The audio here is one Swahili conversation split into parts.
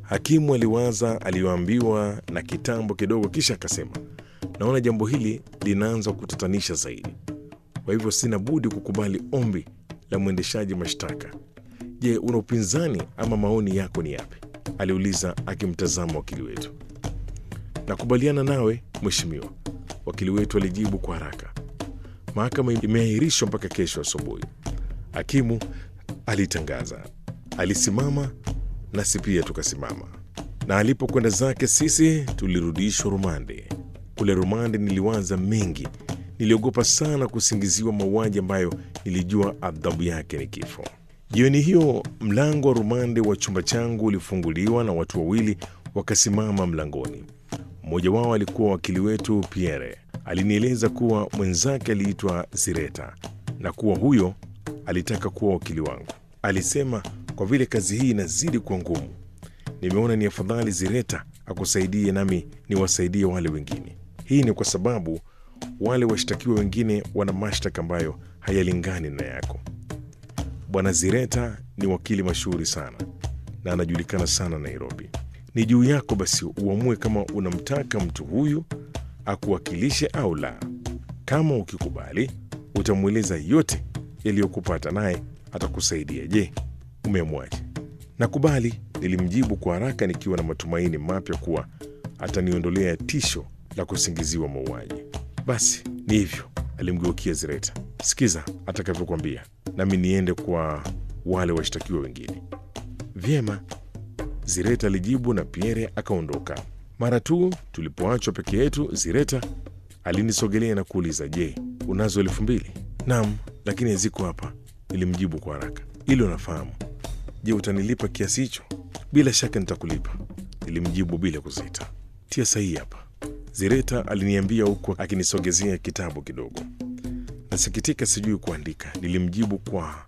Hakimu aliwaza aliyoambiwa na kitambo kidogo, kisha akasema, naona jambo hili linaanza kutatanisha zaidi, kwa hivyo sina budi kukubali ombi la mwendeshaji mashtaka. Je, una upinzani ama maoni yako ni yapi? aliuliza akimtazama wakili wetu. Nakubaliana nawe mheshimiwa, wakili wetu alijibu kwa haraka. Mahakama imeahirishwa mpaka kesho asubuhi, hakimu alitangaza. Alisimama nasi pia tukasimama, na alipokwenda zake sisi tulirudishwa rumande. Kule rumande niliwaza mengi, niliogopa sana kusingiziwa mauaji ambayo nilijua adhabu yake ni kifo. Jioni hiyo mlango wa rumande wa chumba changu ulifunguliwa na watu wawili wakasimama mlangoni. Mmoja wao alikuwa wakili wetu Pierre. Alinieleza kuwa mwenzake aliitwa Zireta na kuwa huyo alitaka kuwa wakili wangu. Alisema kwa vile kazi hii inazidi kuwa ngumu, nimeona ni afadhali Zireta akusaidie nami niwasaidie wale wengine. Hii ni kwa sababu wale washtakiwa wengine wana mashtaka ambayo hayalingani na yako. Bwana Zireta ni wakili mashuhuri sana na anajulikana sana Nairobi. Ni juu yako basi uamue kama unamtaka mtu huyu akuwakilishe au la. Kama ukikubali, utamweleza yote yaliyokupata, naye atakusaidia. Je, umeamwaje? Nakubali, nilimjibu kwa haraka nikiwa na matumaini mapya kuwa ataniondolea tisho la kusingiziwa mauaji. Basi ni hivyo, alimgeukia Zireta. Sikiza atakavyokwambia, nami niende kwa wale washtakiwa wengine. Vyema, Zireta alijibu na Pierre akaondoka. Mara tu tulipoachwa peke yetu, Zireta alinisogelea na kuuliza, je, unazo elfu mbili? Naam, lakini haziko hapa, nilimjibu kwa haraka. Hilo nafahamu. Je, utanilipa kiasi hicho? Bila shaka nitakulipa, nilimjibu bila kusita. Tia sahihi hapa, Zireta aliniambia huku akinisogezea kitabu kidogo. Nasikitika, sijui kuandika, nilimjibu kwa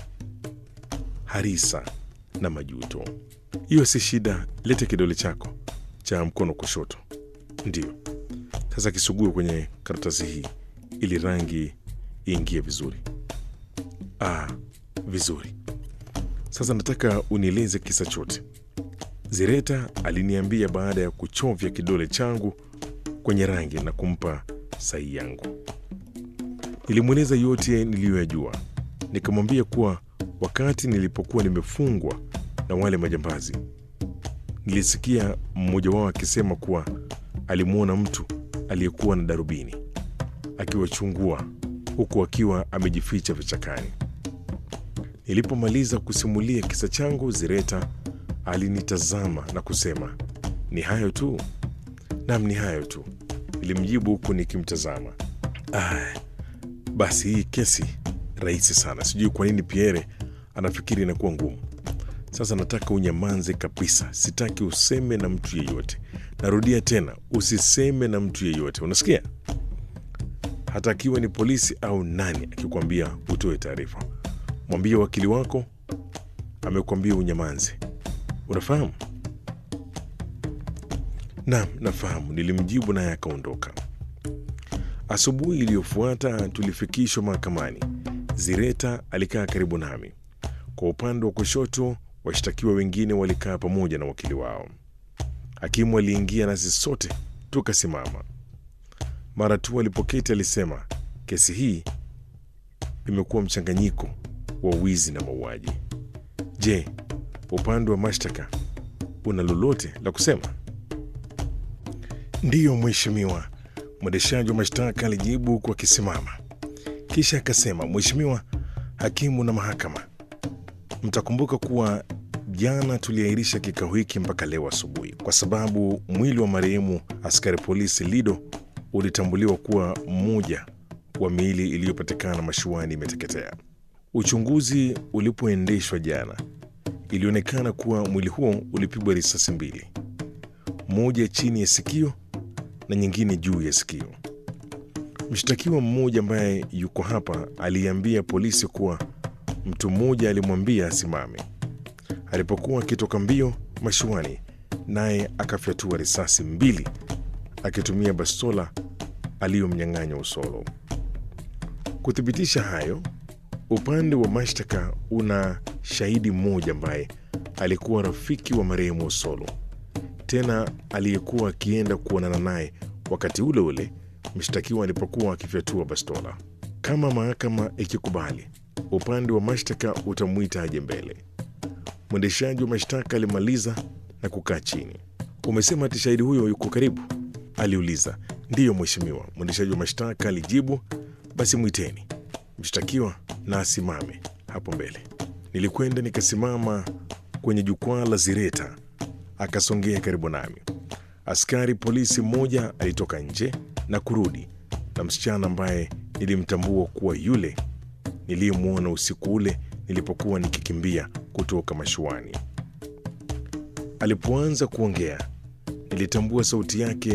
harisa na majuto. Hiyo si shida, lete kidole chako cha mkono kushoto. Ndiyo, sasa kisugue kwenye karatasi hii ili rangi iingie vizuri. Ah, vizuri. Sasa nataka unieleze kisa chote. Zireta aliniambia baada ya kuchovya kidole changu kwenye rangi na kumpa sahi yangu. Nilimweleza yote niliyoyajua, nikamwambia kuwa wakati nilipokuwa nimefungwa na wale majambazi, nilisikia mmoja wao akisema kuwa alimwona mtu aliyekuwa na darubini akiwachungua huku akiwa amejificha vichakani. Nilipomaliza kusimulia kisa changu, Zireta alinitazama na kusema, ni hayo tu? Nam, ni hayo tu, nilimjibu huku nikimtazama. Ah, basi hii kesi rahisi sana. Sijui kwa nini Pierre anafikiri inakuwa ngumu. Sasa nataka unyamanze kabisa, sitaki useme na mtu yeyote. Narudia tena, usiseme na mtu yeyote, unasikia? Hata akiwa ni polisi au nani akikwambia utoe taarifa, mwambie wakili wako amekwambia unyamanze. Unafahamu? Naam, nafahamu, nilimjibu naye akaondoka. Asubuhi iliyofuata tulifikishwa mahakamani. Zireta alikaa karibu nami. Kwa upande wa kushoto, washtakiwa wengine walikaa pamoja na wakili wao. Hakimu aliingia nasi sote tukasimama. Mara tu alipoketi alisema, kesi hii imekuwa mchanganyiko wa wizi na mauaji. Je, upande wa mashtaka una lolote la kusema? Ndiyo mheshimiwa, mwendeshaji wa mashtaka alijibu huku akisimama, kisha akasema, Mheshimiwa hakimu na mahakama, mtakumbuka kuwa jana tuliahirisha kikao hiki mpaka leo asubuhi kwa sababu mwili wa marehemu askari polisi Lido ulitambuliwa kuwa mmoja wa miili iliyopatikana mashuani imeteketea. Uchunguzi ulipoendeshwa jana, ilionekana kuwa mwili huo ulipigwa risasi mbili, moja chini ya sikio na nyingine juu ya sikio. Mshtakiwa mmoja ambaye yuko hapa aliambia polisi kuwa mtu mmoja alimwambia asimame alipokuwa akitoka mbio mashuani, naye akafyatua risasi mbili akitumia bastola aliyomnyang'anya Usolo. Kuthibitisha hayo, upande wa mashtaka una shahidi mmoja ambaye alikuwa rafiki wa marehemu Osolo, tena aliyekuwa akienda kuonana naye wakati ule ule mshtakiwa alipokuwa akifyatua bastola. Kama mahakama ikikubali, upande wa mashtaka utamwita aje mbele. Mwendeshaji wa mashtaka alimaliza na kukaa chini. Umesema ati shahidi huyo yuko karibu? aliuliza. Ndiyo mheshimiwa, mwendeshaji wa mashtaka alijibu. Basi mwiteni mshtakiwa na asimame hapo mbele. Nilikwenda nikasimama kwenye jukwaa la zireta, akasongea karibu nami. Askari polisi mmoja alitoka nje na kurudi na msichana ambaye nilimtambua kuwa yule niliyemwona usiku ule nilipokuwa nikikimbia kutoka mashuani. Alipoanza kuongea, nilitambua sauti yake